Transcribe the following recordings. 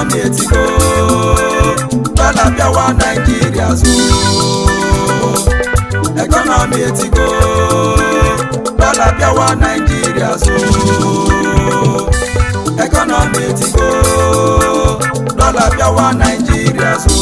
ekọnọmi etigo dọla bịawa naijiria zo ekọnọmi etigo dọla bịawa naijiria zo ekọnọmi etigo dọla bịawa naijiria zo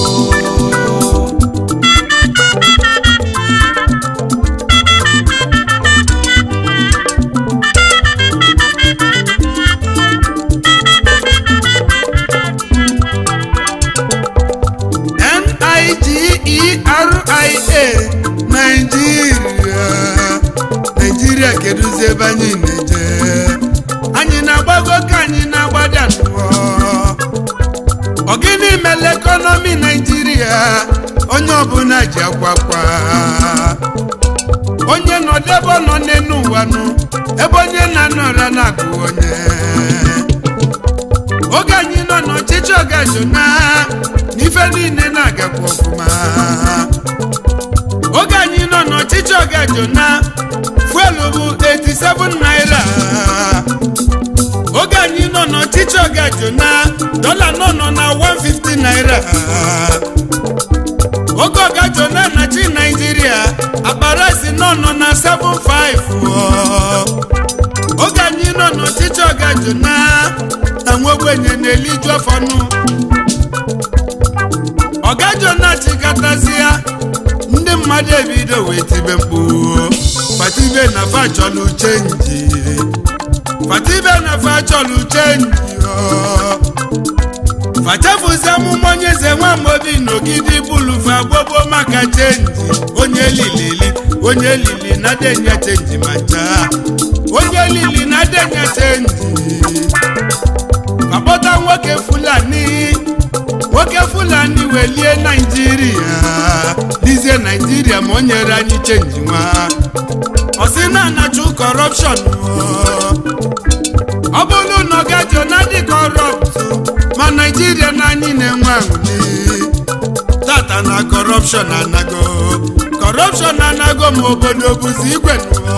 N-I-G-E-R-I-A Naijiria Naijiria kedụzi ebe anyị na-eje anyị na-agbago ka anyị na-agbada n'ụwa ọ gịnị mere ekọnọmi Naijiria onye ọbụla ji akwakwa onye nọdụ ebe ọ nọ n'elu ụwa nụ ebe onye na-anọra na-agụ onye oge anyị nọ n'ọchịchị ọgajuna n'ife niile na-agakwa ọfụma oge anyị nọ n'ọchịchị ọgajuna fuelu bụ 87 naira oge anyị nọ n'ọchịchị ọgajuna dọla nọ nọ na 150 naira oge ọgajuna na chi naijiria akparasi nọ nọ na 75 oge anyị nọ n'ọchịchị ọgajuna na nwogbenye na-eliju ọfọnụ ọgajona chikatazie ndị mmadụ ebido wee tibe mkpu fatibe na fa chọlụ chenji fatibe na fa chọlụ chenji fachefuzi amụma onye eze nwamobi n'ogidi bulufa gbogbo maka chenji onye lilili onye lili na denye chenji ma ncha onye lili na denye chenji akpọta nwoke fulani nwoke fulani welie naijiria dizie naijiria ma o nyere anyị chenji nwa ọ sị na anachu kọrọpshọn ọ bụrụ na ọ gajo na dị kọrọpt ma naijiria na anyị na-enwe ahụli tata na kọrọpshọn anago kọrọpshọn anago ma obodo bụzi igwe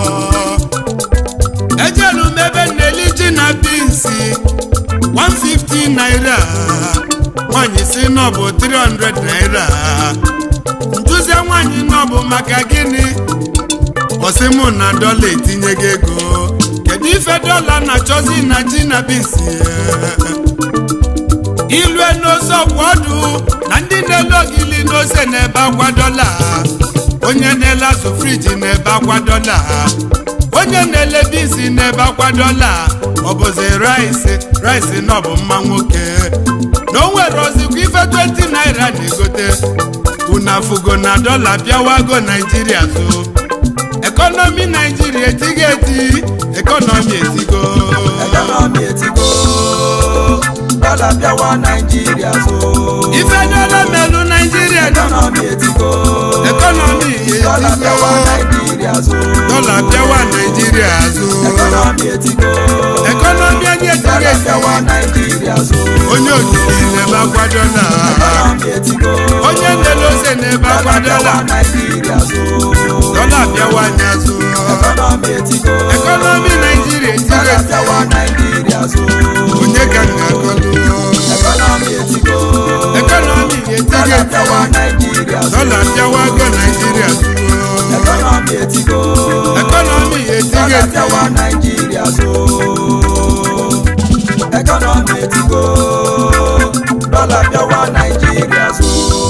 ejelu m ebe nneli ji na binsi 150 naira nwanyị si na ọ bụ 300 naira ntụzie nwanyị na ọ bụ maka gịnị ọsị mụ na dọla etinye gị ego kedu ife dọla na-achọzi na ji na bisi ilue n'ose ọkwa ọdụ na ndị na-ele ogili n'ose na-ebe akwa dọla onye na-ele azụ friji na-ebe akwa dọla onye na-ele bisi na-ebe akwa dọla ọ bụzi rice rice na ọ bụ mma nwoke na o nwere ozikwa ife 20 naira na-egote unafugo na dọla bịawago naijiria zo ekọnọmi naijiria etigo eti ekọnọmi etigo ekọnọmi etigo dọla bịawa naijiria zo ife dọla melu naijiria dị ekọnọmi etigo ekọnọmi dọla bịawa etigo naijiria zo dọla bịawa naijiria zo ekọnọmi etigo ekọnọmi anyị etigo dọla eti bịawa naijiria zo onye okiri na-ebe akwa dọla ekọnọmi etigo onye na-ele ose na-ebe akwa dọla bịawa dọla naijiria zo dọla bịawa anya zo ekọnọmi etigo ekọnọmi naijiria etigo dọla eti bịawa naijiria zo onye ka m ga-akọlụ ekọnọmi etigo ekọnọmi etigo dọla eti bịawa naijiria zo dọla bịawago naijiria zo ekọnọmi etigo ekọnọmi etigo dọla eti bịawa naijiria zo ekọnọmi etigo dọla bịawa naijiria zo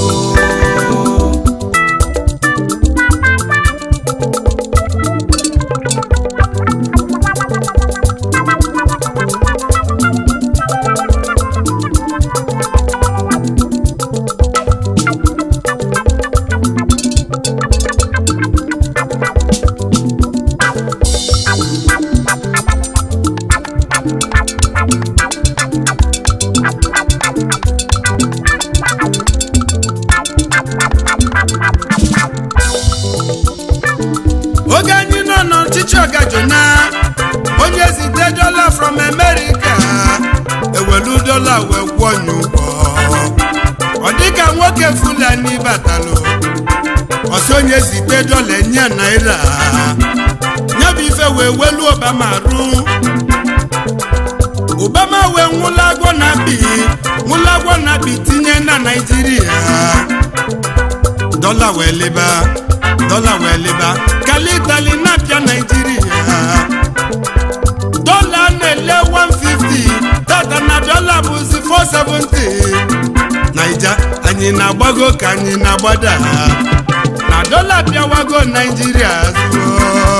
oge anyị nọ n'ọchịchị ọgajuna onye zite dọla from america ewelu dọla wee kwụọ nye ụgwọ ọ dịka nwoke fulani batalụ ọsị onye zite dọla enye naira nyabụ ife wee welu obama rụ obama wee nwụlagwọ na bi nwụlagwọ na bi tinye na naijiria dọla wee leba dọla wee leba kalitali na-apịa naijiria dọla na-ele 150 tata na dọla bụzi 470 naija anyị na-agbago ka anyị na-agbada na dọla bịawago naijiria zụọ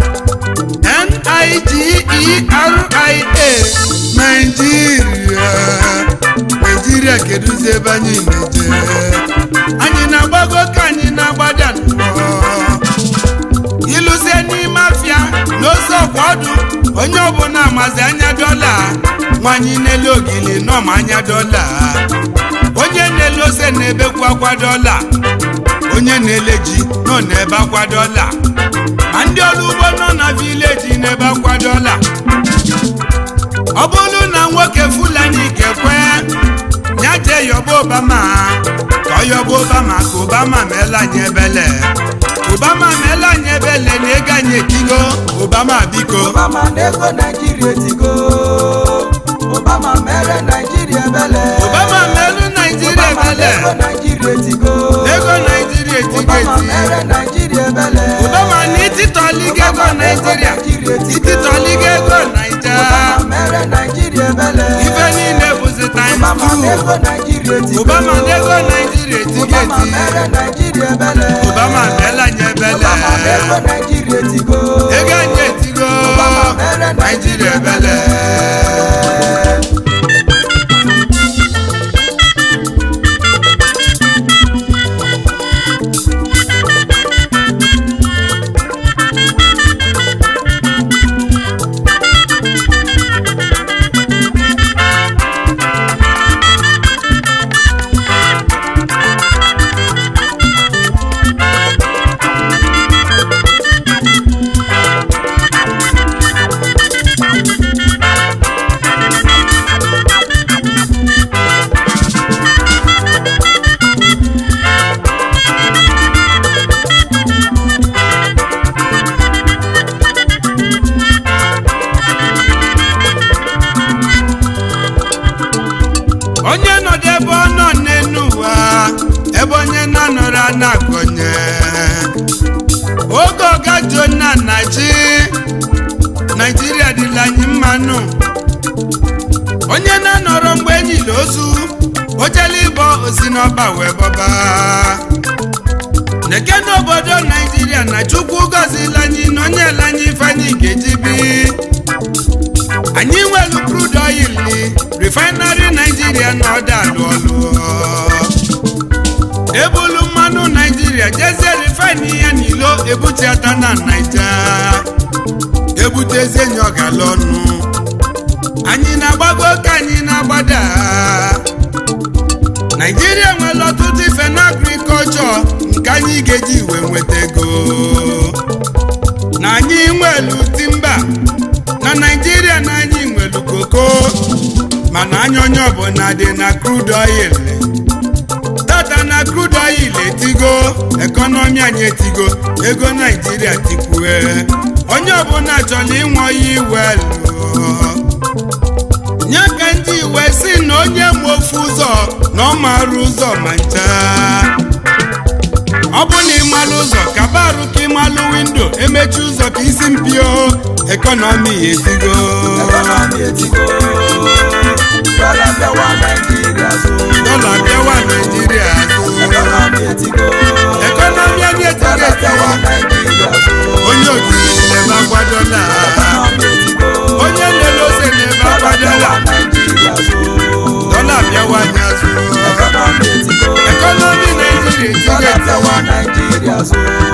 N-I-G-E-R-I-A Naijiria Naijiria kedụzi ebe anyị na-eje anyị na-agbago ka anyị na-agbada nnọọ ịlụzie n'ime afịa n'ose ọkwa ọdụ onye ọbụla amazi anya dọla nwanyị na-ele ogili nọma anya dọla onye na-ele ose na-ebekwa akwa dọla onye na-ele ji nọ n'ebe akwa dọla ma ndị ọrụ ugbo nọ na vileji n'ebe akwa dọla ọ bụrụ na nwoke fulani kekwe ya jee yọba obama ka ọ yọba obama ka obama meela anyị ebele obama meela anyị ebele na ego anyị etigo obama biko Obama n'ego Naijiria etigo Obama mere Naijiria ebele obama meelu naijiria Obama ebele n'ego Naijiria etigo ego naijiria etigo Obama eti mere Naijiria ebele obama na ititọliga ego naijiria ititọliga ego naija Obama mere Naijiria ebele ife niile bụzi times Obama n'ego two Naijiria etigo obama na ego naijiria etigo Obama eti mere Naijiria ebele obama meela anyị ebele Obama n'ego Naijiria etigo ego anyị etigo Obama mere naijiria ebele onye nọdụ ebe ọ nọ n'elu ụwa ebe onye na-anọrọ na-akọnye oge ọga jona na chi naijiria dịla anyị mmanụ onye na-anọrọ mgbe enyila ozu ojele ịbọ osi n'ọba wee bọba neke n'obodo naijiria na chukwu gọzila anyị na onye ele anyị ife anyị ga-eji bi anyị nwelu crude oil refinery naijiria na ọda alụ ọlụ ebulu mmanụ naijiria jezie refine ya n'ilo ebutiata na naija ebutezi enyi ọgala ọnụ anyị na-agbago ka anyị na-agbada naijiria nwere ọtụtụ ife na agrikọlchọ nke anyị ga-eji wee nweta ego na anyị nwelu timba na naijiria na anyị nwelu koko mana anya onye ọbụla dị na crude oil tata na crude oil etigo ekọnọmi anyị etigo ego naijiria tikwue onye ọbụla chọrọ ịnwe oyi welu nye ka ndị iwe si na onye ma ofu ụzọ na ọ maara ụzọ ma ncha ọ bụ na ịmalụ ụzọ kaba arụ ka ịmalụ windo emechi ụzọ ka isi mpio ekọnọmi ya etigo Economy etigo Dọla bịawa Naijiria zo dọla bịawa naijiria azụ Economy etigo ekọnọmi anyị etigo Dọla bịawa etigo Naijiria zo onye okiri na-ebe akwa dọla Economy etigo onye nlele ose na-ebe Dọla akwa dọla bịawa Naijiria zo dọla bịawa anyị azụ Economy etigo ekọnọmi naijiria etigo Dọla etigo bịawa Naijiria zo